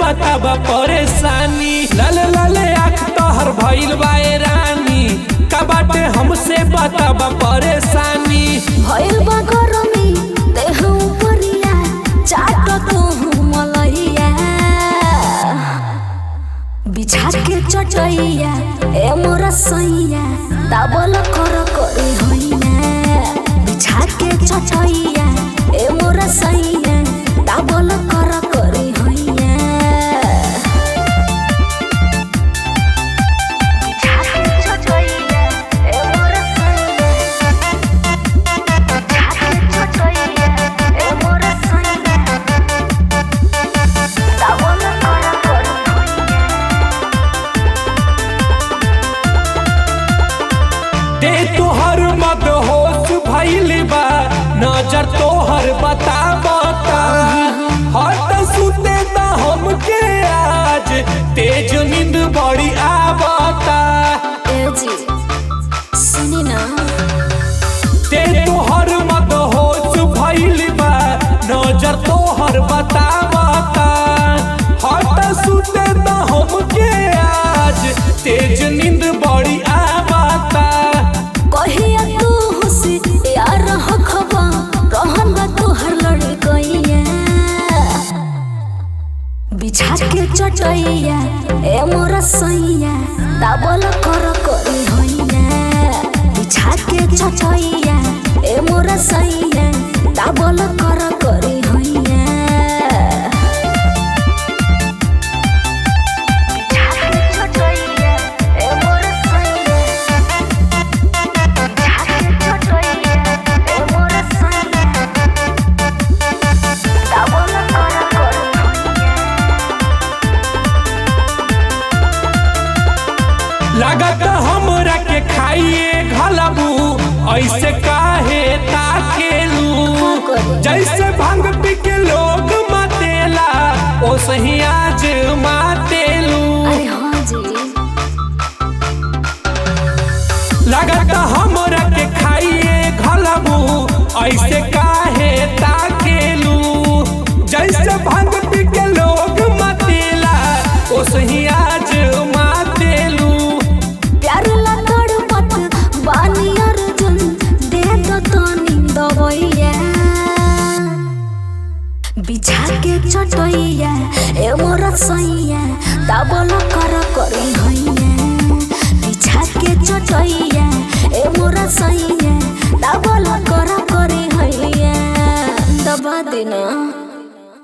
बताबा परेशानी लाले लाले आँख तोहर भइल बाए रानी का बाटे हमसे बताबा परेशानी भइल बा गरमी देह उपरिया चाट तू मलैया बिछा के चटैया ए मोरा सैया दाबल कर करी हैया बिछा के चटैया ए मोरा सैया दाबल कर करी हैया बिछा के चटैया ए मोरा सैया बिछा के चटैया ए मोरा सैया दाबल कर करी दे तोहर मद होश भइल बा नजर तोहर बता बता हट सुते दा हमके आज तेज नींद बड़ी आवता ए जी सुनी ना दे तोहर मद होश भइल बा नजर तोहर बता बता हट सुते दा हमके आज तेज नींद बड़ी आवता कहिया तू हुसी यार हखबा रहन बा तोहर लड़कैया बिछा के चटैया ए मोरा सैया दाबल कर करी हैया बिछा के चटैया ए मोरा सैया दाबल कर करी हैया बिछा के चटैया ए मोरा सैया लागत हमरा के खाइए घलबू ऐसे काहे ताकेलू जैसे भांग पी के लोग मातेला ओसही आज मातेलू लागत हमरा के खाइए घलबू ऐसे काहे ताकेलू जैसे भांग पी के लोग मातेला ओसही आज मातेलू बिछा के चटैया ए मोरा सैया दाबल कर करी हैया बिछा के चटैया